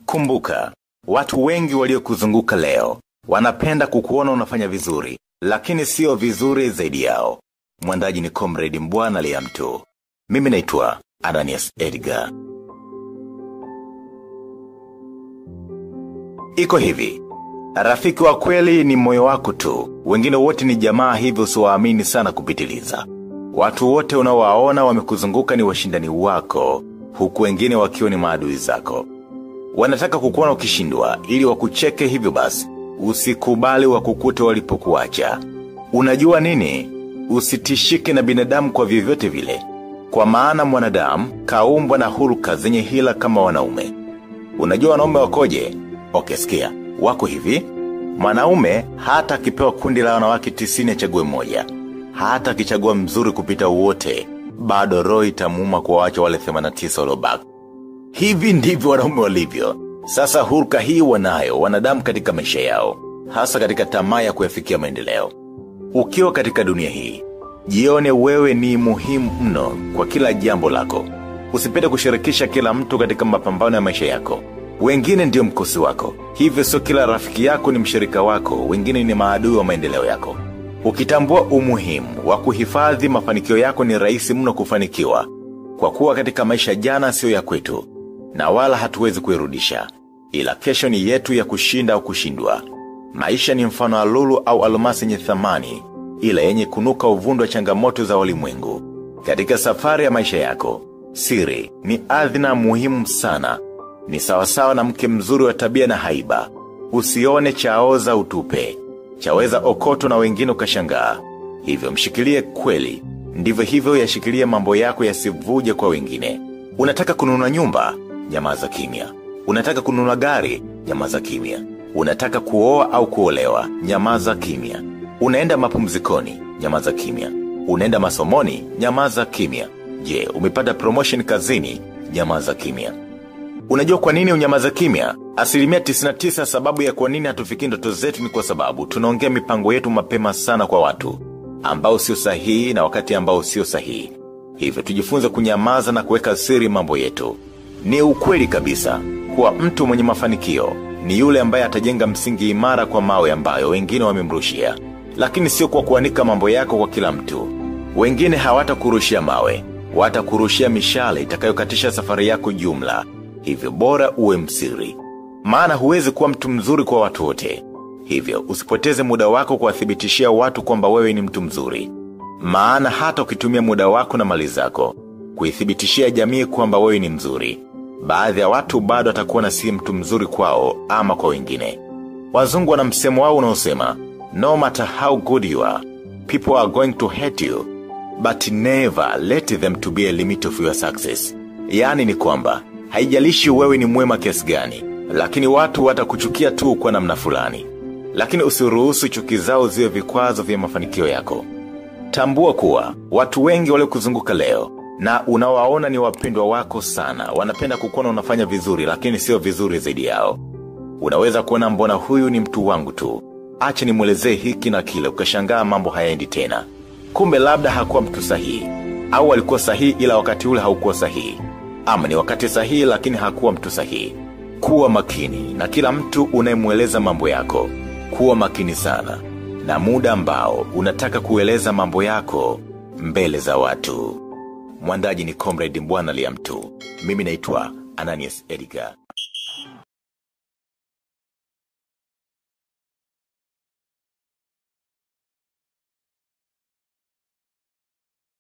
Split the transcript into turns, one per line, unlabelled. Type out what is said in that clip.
Kumbuka, watu wengi waliokuzunguka leo, wanapenda kukuona unafanya vizuri, lakini sio vizuri zaidi yao. Mwandaji ni Comrade Mbwana Liamtu. Mimi naitwa Ananias Edgar. Iko hivi. Rafiki wa kweli ni moyo wako tu. Wengine wote ni jamaa hivyo usiwaamini sana kupitiliza. Watu wote unaowaona wamekuzunguka ni washindani wako, huku wengine wakiwa ni maadui zako. Wanataka kukuona ukishindwa ili wakucheke hivyo basi. Usikubali wakukute walipokuacha. Unajua nini? Usitishike na binadamu kwa vyovyote vile. Kwa maana mwanadamu kaumbwa na huruka zenye hila kama wanaume. Unajua wanaume wakoje? Okay, sikia. Wako hivi. Mwanaume hata akipewa kundi la wanawake tisini achague mmoja. Hata akichagua mzuri kupita wote, bado roho itamuuma kuwaacha wale 89 waliobaki. Hivi ndivyo wanaume walivyo. Sasa hulka hii wanayo wanadamu katika maisha yao, hasa katika tamaa ya kuyafikia maendeleo. Ukiwa katika dunia hii, jione wewe ni muhimu mno kwa kila jambo lako. Usipende kushirikisha kila mtu katika mapambano ya maisha yako. Wengine ndio mkosi wako. Hivyo sio kila rafiki yako ni mshirika wako, wengine ni maadui wa maendeleo yako. Ukitambua umuhimu wa kuhifadhi mafanikio yako ni rahisi mno kufanikiwa. Kwa kuwa katika maisha jana sio ya kwetu, na wala hatuwezi kuirudisha. Ila kesho ni yetu ya kushinda au kushindwa. Maisha ni mfano wa lulu au almasi yenye thamani, ila yenye kunuka uvundo wa changamoto za ulimwengu. Katika safari ya maisha yako, siri ni adhina muhimu sana. Ni sawasawa na mke mzuri wa tabia na haiba. Usione chaoza utupe. Chaweza okoto na wengine ukashangaa. Hivyo mshikilie kweli. Ndivyo hivyo yashikilie mambo yako yasivuje kwa wengine. Unataka kununua nyumba? Nyamaza kimya. Unataka kununua gari? Nyamaza kimya. Unataka kuoa au kuolewa? Nyamaza kimya. Unaenda mapumzikoni? Nyamaza kimya. Unaenda masomoni? Nyamaza kimya. Je, umepata promotion kazini? Nyamaza kimya. Unajua kwa nini unyamaza kimya? Asilimia 99 sababu ya kwa nini hatufiki ndoto zetu ni kwa sababu tunaongea mipango yetu mapema sana kwa watu ambao sio sahihi na wakati ambao sio sahihi. Hivyo tujifunze kunyamaza na kuweka siri mambo yetu. Ni ukweli kabisa kuwa mtu mwenye mafanikio ni yule ambaye atajenga msingi imara kwa mawe ambayo wengine wamemrushia, lakini sio kwa kuanika mambo yako kwa kila mtu. Wengine hawatakurushia mawe, watakurushia mishale itakayokatisha safari yako jumla. Hivyo bora uwe msiri. Maana huwezi kuwa mtu mzuri kwa watu wote. Hivyo usipoteze muda wako kuwathibitishia watu kwamba wewe ni mtu mzuri. Maana hata ukitumia muda wako na mali zako kuithibitishia jamii kwamba wewe ni mzuri. Baadhi ya watu bado atakuwa na si mtu mzuri kwao ama kwa wengine. Wazungu wana msemo wao unaosema, no matter how good you are, people are going to hate you, but never let them to be a limit of your success. Yaani ni kwamba, haijalishi wewe ni mwema kiasi gani, lakini watu watakuchukia tu kwa namna fulani. Lakini usiruhusu chuki zao ziwe vikwazo vya mafanikio yako. Tambua kuwa, watu wengi waliokuzunguka leo, na unawaona ni wapendwa wako sana, wanapenda kukuona unafanya vizuri lakini sio vizuri zaidi yao. Unaweza kuona mbona huyu ni mtu wangu tu. Acha nimwelezee hiki na kile ukashangaa mambo hayaendi tena. Kumbe labda hakuwa mtu sahihi. Au alikuwa sahihi ila wakati ule haukuwa sahihi. Ama ni wakati sahihi lakini hakuwa mtu sahihi. Kuwa makini na kila mtu unayemweleza mambo yako. Kuwa makini sana. Na muda ambao unataka kueleza mambo yako mbele za watu. Mwandaji ni Comrade Mbwana Liamtu. Mimi naitwa Ananias Edgar.